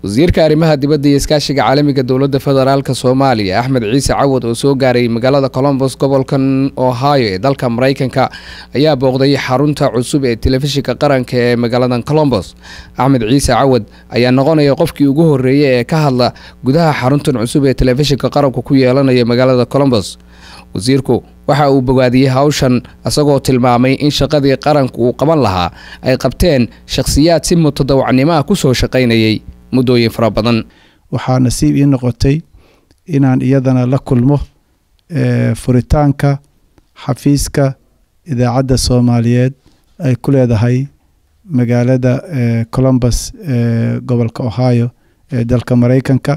wasiirka arrimaha dibadda iyo iskaashiga caalamiga dowladda federaalk soomaaliya axmed ciise cawad oo soo gaaray magaalada colombos gobolkan ohio ee dalka mareykanka ayaa booqday xarunta cusub ee telefishinka qaranka ee magaaladan colombos axmed ciise cawad ayaa noqonaya qofkii ugu horeeyay ee ka hadla gudaha xaruntan cusub ee telefishinka qaranku ku yeelanaya magaalada colombos wasiirku waxa uu bogaadiyey hawshan isagoo tilmaamay in shaqadii qaranku uu qaban lahaa ay qabteen shakhsiyaad si mutadawacnimo ah kusoo shaqaynayay muddooyin fara badan waxaa nasiib ii noqotay inaan iyadana la kulmo furitaanka xafiiska idaacadda soomaaliyeed ay ku leedahay magaalada colombus ee gobolka ohio ee dalka mareykanka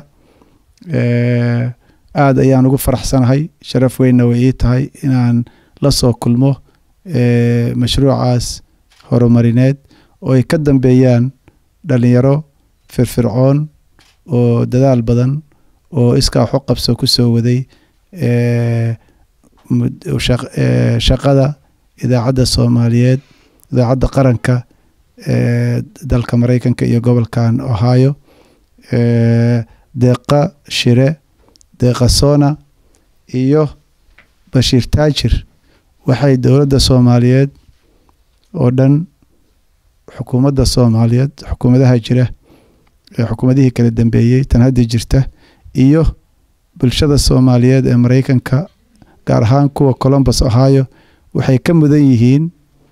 aada ayaan ugu faraxsanahay sharaf weynna way ii tahay inaan la soo kulmo mashruucaas horumarineed oo ay ka dambeeyaan dhalinyaro firfircoon oo dadaal badan oo iskaa waxu qabso ku soo waday shaqada idaacadda soomaaliyeed idaacadda qaranka ee dalka mareykanka iyo gobolkan ohio deeqa shire deeqa sona iyo bashiir taajir waxay dowladda soomaaliyeed oo dhan xukuumadda soomaaliyeed xukuumadaha jira xukuumadihii kala dambeeyey tan hadda jirta iyo bulshada soomaaliyeed ee mareykanka gaar ahaan kuwa colombus ohio waxay ka mudan yihiin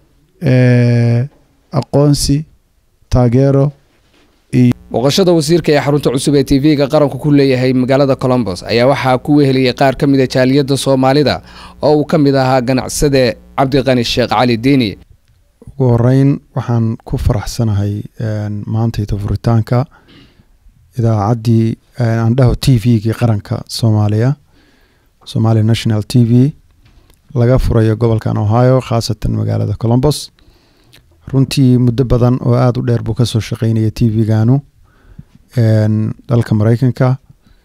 aqoonsi taageero booqashada wasiirka ee xarunta cusub ee tv-ga qaranku ku leeyahay magaalada colombos ayaa waxaa ku weheliyay qaar ka mida jaaliyadda soomaalida oo uu ka mid ahaa ganacsade cabdiqani sheekh cali diini ugu horeyn waxaan ku faraxsanahay maantayda furitaanka idaacaddii andhaho t v-gii qaranka soomaaliya somalia national t v laga furayo gobolkan ohio khaasatan magaalada colombos runtii muddo badan oo aada u dheer buu kasoo shaqeynaya t v-ganu dalka mareykanka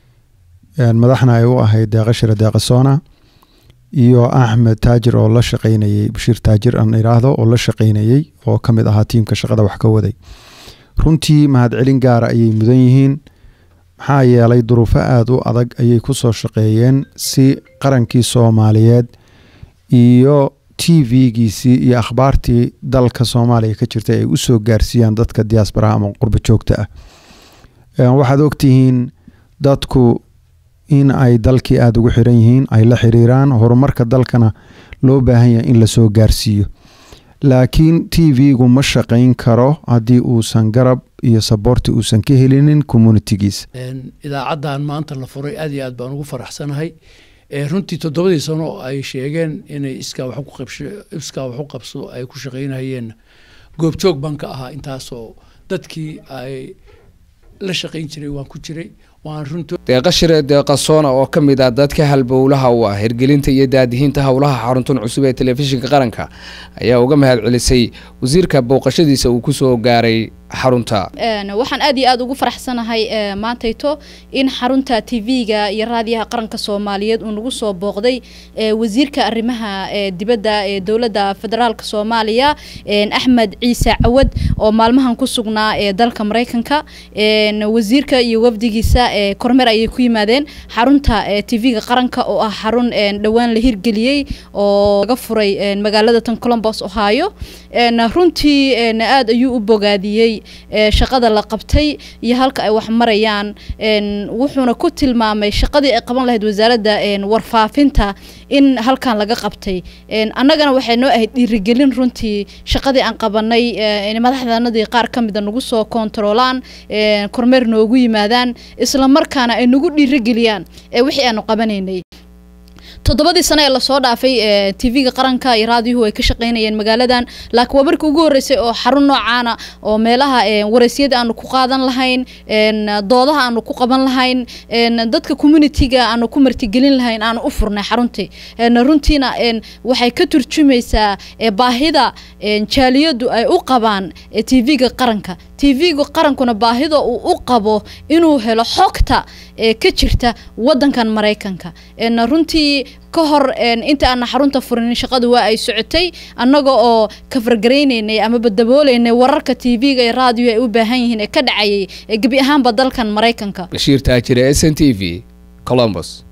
madaxna ay u ahayd deeqa shire deeqa sona iyo axmed taajir oo la shaqeynayey bashiir taajir aan iraahdo oo la shaqeynayey oo ka mid ahaa tiimka shaqada wax ka waday runtii mahadcelin gaara ayay mudan yihiin maxaa yeelay duruufo aada u adag ayay kusoo shaqeeyeen si qarankii soomaaliyeed iyo t v-giisii iyo akhbaartii dalka soomaaliya ka jirtay ay usoo gaarsiiyaan dadka diaasbaraha ama qurba joogta ah waxaad ogtihiin dadku in ay dalkii aada ugu xiran yihiin ay la xiriiraan horumarka dalkana loo baahan yahay in lasoo gaarsiiyo laakiin t v-gu ma shaqayn karo haddii uusan garab iyo saboorti uusan ka helinin communitigiisa idaacaddan maanta la furay aad iyo aad baan ugu faraxsanahay runtii toddobadii sano oo ay sheegeen inay iskaa iskaa waxu qabso ay ku shaqaynayeen goobjoog baan ka ahaa intaasoo dadkii ay la shaqayn jiray waan ku jiray deeqa shire deeqa soona oo ka mid ah dadka halbowlaha u ah hirgelinta iyo daadihiinta howlaha xaruntan cusub ee telefishinka qaranka ayaa uga mahad celisay wasiirka booqashadiisa uu kusoo gaaray xarunta waxaan aad iyo aada ugu faraxsanahay maantayto in xarunta t v-ga iyo raadiyaha qaranka soomaaliyeed uu nagu soo booqday wasiirka arrimaha dibadda ee dowladda federaalk soomaaliya axmed ciise cawad oo maalmahan ku sugnaa ee dalka mareykanka wasiirka iyo wafdigiisa kormeer ayay ku yimaadeen xarunta t v-ga qaranka oo ah xarun dhowaan la hirgeliyey oo laga furay magaalada tan colombos ohio runtii aada ayuu u bogaadiyey shaqada la qabtay iyo halka ay wax marayaan wuxuuna ku tilmaamay shaqadii ay qaban lahayd wasaaradda warfaafinta in halkan laga qabtay annagana waxay noo ahayd dhiirigelin runtii shaqadii aan qabanay madaxdanadii qaar ka mida nagu soo kontaroolaan kormeer noogu yimaadaan isla markaana ay nagu dhiirigeliyaan wixii aanu qabanaynay toddobadii sano ee lasoo dhaafay t v-ga qaranka iyo raadiyuhu ay ka shaqeynayeen magaaladan laakiin waa markii ugu horreysay oo xarun noocaana oo meelaha wareysyada aanu ku qaadan lahayn doodaha aanu ku qaban lahayn dadka communitiga aanu ku martigelin lahayn aanu u furnay xaruntii runtiina waxay ka turjumaysaa baahida jaaliyadu ay u qabaan t v-ga qaranka tv-ga qarankuna baahida uu u qabo inuu helo xogta ee ka jirta wadankan maraykanka een runtii ka hor een inta aan xarunta furin shaqadu waa ay socotay annaga oo ka fargaraynaynay amaba dabooleynay wararka tv-ga iyo raadiyo ay u baahan yihiin ee ka dhacayay ee gebi ahaanba dalkan maraykanka bashiir taajire s n t v columbus